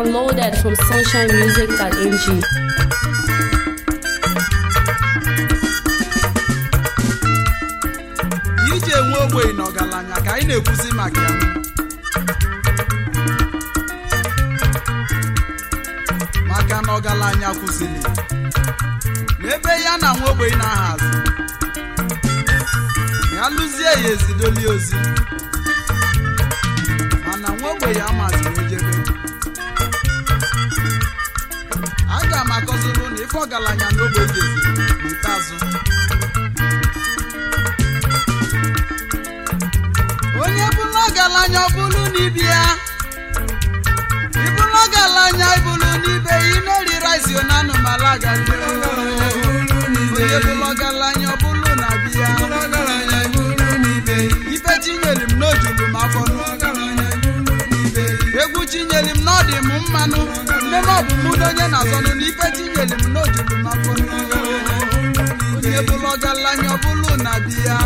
Downloaded from sunshinemusic.ng. iji enwe ogbenye na ọgaranya ka anyị na-ekwuzi maka ya maka na ọgaranya kwụsịrị n'ebe ya na nwa ogbenye na-aha azụ ya lụzie ya ezidoli ozi mana nwa ogbenye amaziri ojebe aga m akọziri na ife ọgaranya na ogbenye geziri n'ikpeazụ onye bụrụ ọgaranya ọ bụrụ n'ibi ya ịbụrụ ọgaranya ịbụrụ n'ibe ya ị na-eri rice na anụmala gari onye bụrụ ọgaranya ọ bụrụ na bi ya ife chinyere m n'ojulu m afọ egwu chinyere m n'ọdị m mmanụ nne m ọ bụ mụ na onye na-azọnụ na ife chinyere m n'ojulu m afọ onye bụrụ ọgaranya ọ bụrụ na bi ya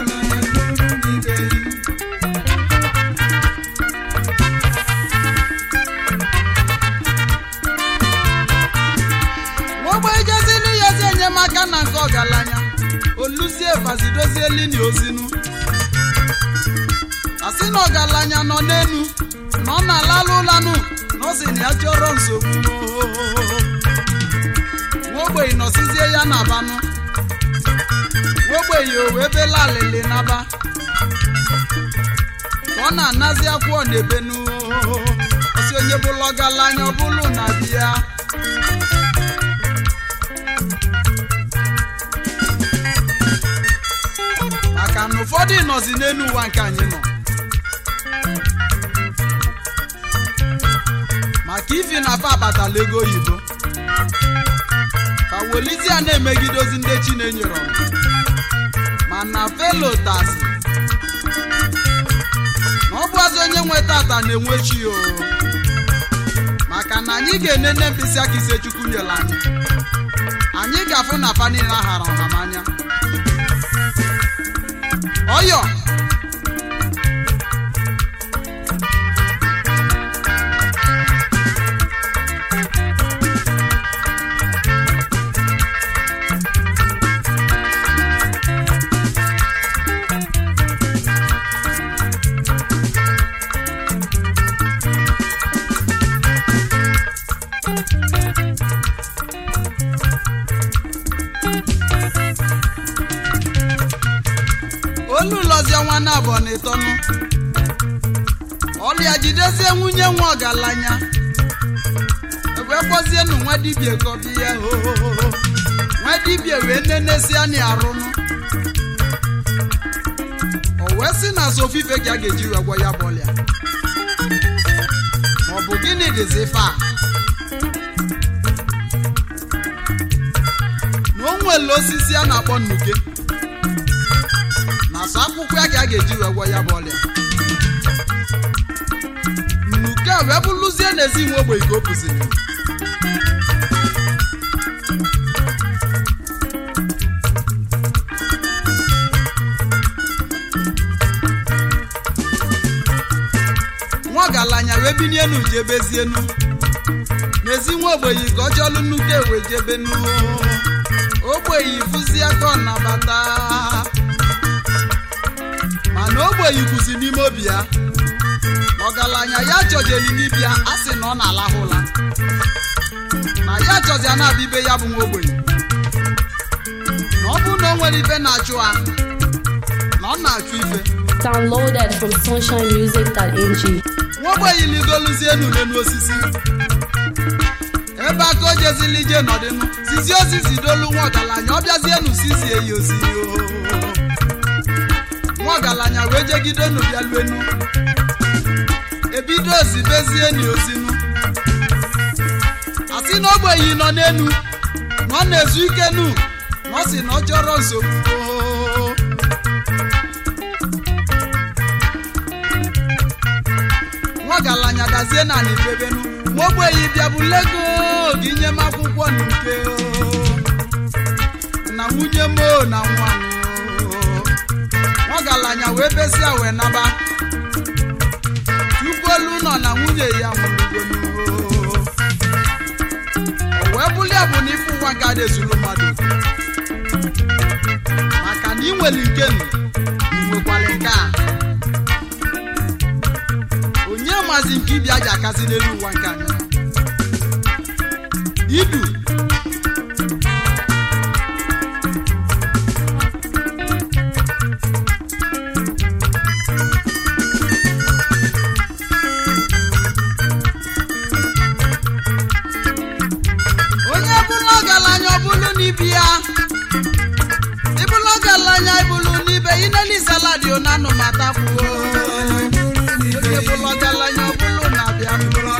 ogbe ejezili ya ezi enyemaka na nke ọgaranya oluzie vazidozie lini ozinu asị na ọgaranya nọ n'enu na ọ na-alalụ ụlanụ na ọ sị na ya chọrọ nsogbu nwogbenyi nọsizie ya na abanụ nwogbenyi o wee bela alịlị naba ka ọ na-anazi akwụọ n'ebenu osi onye bụlụ ọgaranya ọ bụlụ na di ya maka na ụfọdụ nọzi n'elu ụwa nke anyị nọ maka ifi na fa abatala ego oyibo ka welizia na-emegide ozi ndị chinenyere mana felotasi na ọ bụazị onye nwe tata na-enwe chi o maka na anyị ga-enene mkpịsị aka ise chukwu nyere anyị anyị ga-afụ na fa niile ahara ọhamanya ọyọ olu lọzie nwanne abụọ na ịtọnụ ọlịa jidezie nwunye nwa ọgaranya ebe kpọzienụ nwa dibia kọbi ya hohoho nwa dibia wee nenesia na arụnụ o wee sị na sofife ka a ga-eji wee gwọ ya bụ ọlịa maọbụ gịnị dịzi ife a na o nwere osisi a na-akpọ nnuke na sọ akwụkwọ ya ka a ga-eji wee gwọ ya bụ ọrịa nnuke a wee bụrụzie n'ezi nwe ogbenye ka o bụziri nwa ọgaranya wee bini enu jebezienu n'ezi nwa ogbenye ka ọ chọlụ nnuke wee jebenu ogbenye fụzie ka ọ nabata mana ogbenye kwụzi n'ime obi ya ọgaranya ya chọjeli n'ibia a sị na ọ na-alahụ ụla na ya chọzi a na-abịa ibe ya bụ nwa ogbenye na ọ bụrụ na o nwere ife na-achụ ha na ọ na-achụ ife Downloaded from sunshinemusic.ng. nwa ogbenye ligoluzie enu n'elu osisi ebe aka o jezili ije nọdịnụ sizi osisi dolu nwa ọgaranya ọ bịazienu sizie ya ozi nwa ọgaranya wee jegide enu bịaluenu ebido ozibezie ni ozinu asị na ogbenyi nọ n'enu na ọ na-ezu ike nu na ọ sị na ọ chọrọ nsogbu nwa ọgaranya dazie na n'ibebenu nwa ogbenyi bịa bụ lego gị nye m akwụkwọ nke na nwunye m o na nwa m o. ọgaranya wee besịa wee naba tupu olu nọ na nwunye ya nwụrụgonu nke a na-ezuru mmadụ maka na ị nwere nke nụ ị nwekwara nke a onye mazi nke ịbịa ji akazi n'elu ụwa nke anyị idu onye bụrụ ọgaranya ọbụlụ n'ibi ya ịbụrụ ọgaranya ịbụlụ n'ibe ineli saladi onanụ matakwuo onye bụrụ ọgaranya ọbụlụ na-abịa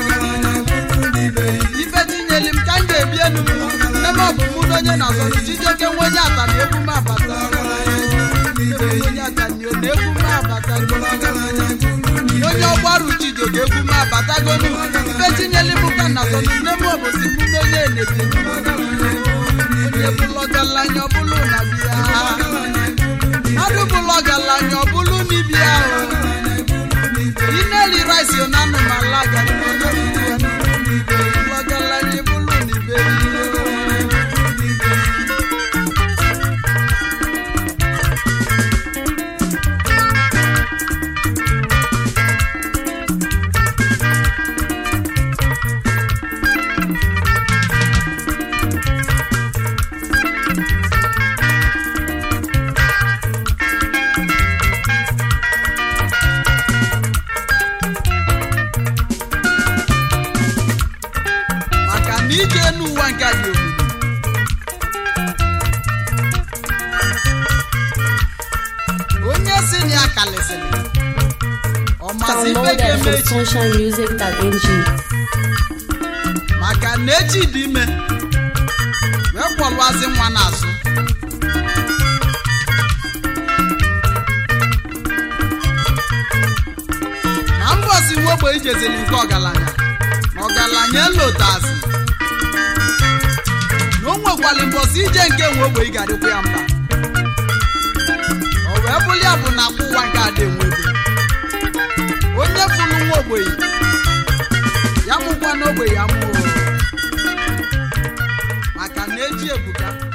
ife tinyeli m ka m ga-ebi enu m ebe ọ bụ mụ na onye na-azọrọ chijioke nwe onye ata na egwu m abata onye atani na egwu m abata onye ọgbaru chijioke egwu m abatagonu ife tinyeli m ka na-azọrọ nne m obosi mụ na onye enebi onye bụrụ ọgaranya ọbụlụ na bịa mmadụ bụrụ ọgaranya ọbụlụ n'ibia ineli rice na anụmala ọgaranya bụlụ n'ibe maka na ije n'ụwa nke a dị omimi onye si na ya kalịsịrị ọ masị ife Downloaded ga-eme from echi sunshinemusic.ng. maka na echi dị ime wee kwọlụazị nwa n'azụ na mbọsi nwogbe ijezili nke ọgaranya na ọgaranya elotazị na o nwekwali mbọsi ije nke nwe ogbe ị ga-adịkwa ya mba o wee bụrụ ya bụ na akwa ụwa nke ada enwebe onye fụrụ nwa ogbenye ya mụkwa n'ogbe ya mụọ maka na eji ebuka